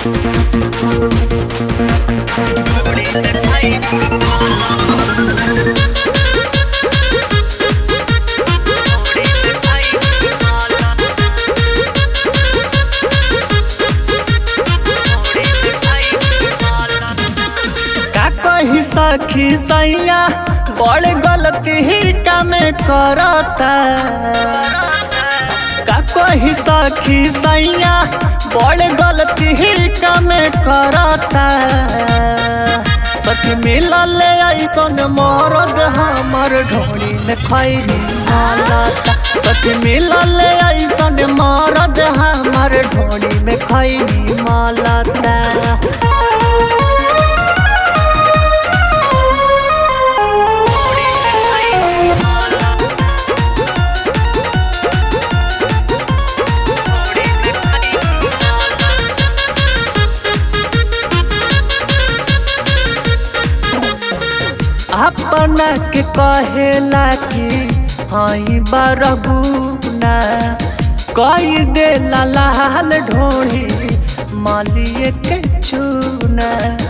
का कही सखी सैया बड़ गलती ही कमे करता का कही सखी सैया बड़ गलती ही कमे करता सखी मिलल ऐसन मरद हमर ढोड़ी में खैनी मालता सखी मिलल ऐसन मरद हमर ढोड़ी में खैनी मालता अपना के कहेला कि हई बरगुना कई दे लाल ढोड़ी मालिए के चूना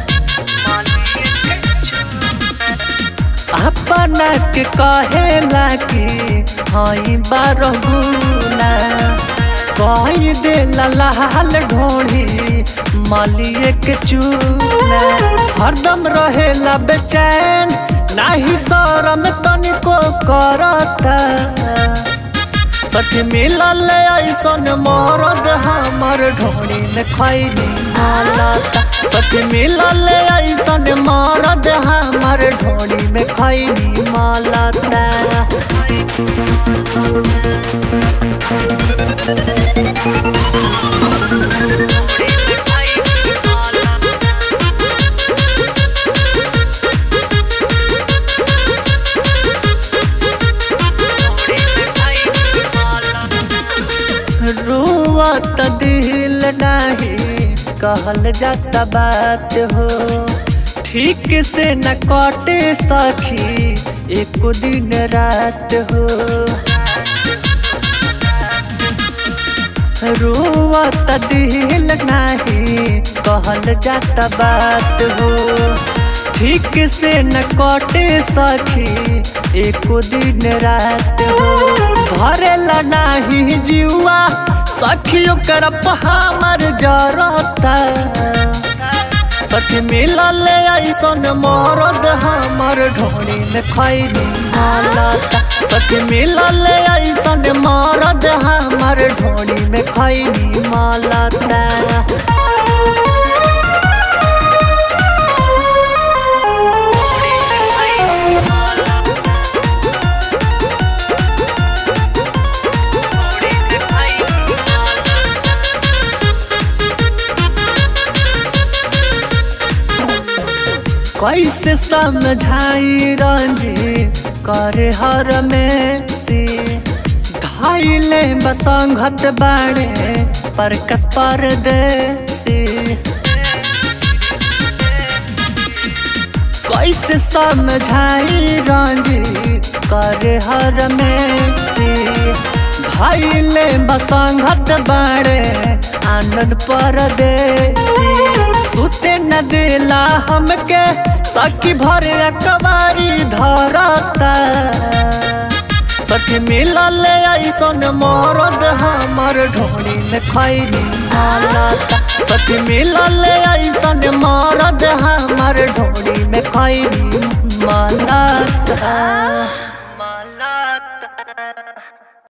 अपना के कहेला कि हई बरगुना कई दे लाल ढोड़ी मालिए के चूना हरदम रहेला बेचैन नाही शरम तनिको करता सखी मिलल ऐसन मरद हमर ढोड़ी में खैनी मालता सखी मिलल ऐसन मरद हमर ढोड़ी में खैनी मालता रुआत दिल नहीं कहल जाता बात हो ठीक से न कटे सखी एक दिन रात हो रुआत दिल नहीं कहल जाता बात हो ठीक से न कटे सखी एक दिन रात हो भरेला नाही जीवा सखियो कर हमर जरता सखी मिलल ऐसन मरद हमर ढोड़ी में खैनी मालता सखी मिलल ऐसन मरद हमर ढोड़ी में खैनी मालता कैसे समझाई रंजी करे हर में सी धाइले बसंगत बाड़े पर कस पर देसी कैसे समझाई रंजी करे हर में सी धाइले बसंगत बाड़े आनंद परदेसी सुते न दिला हमके सखी भर कबारी धरता सखी मिलल ऐसन मरद हमर ढोड़ी में खैनी मालता सखी मिलल ऐसन मरद हमर ढोड़ी में खैनी मालता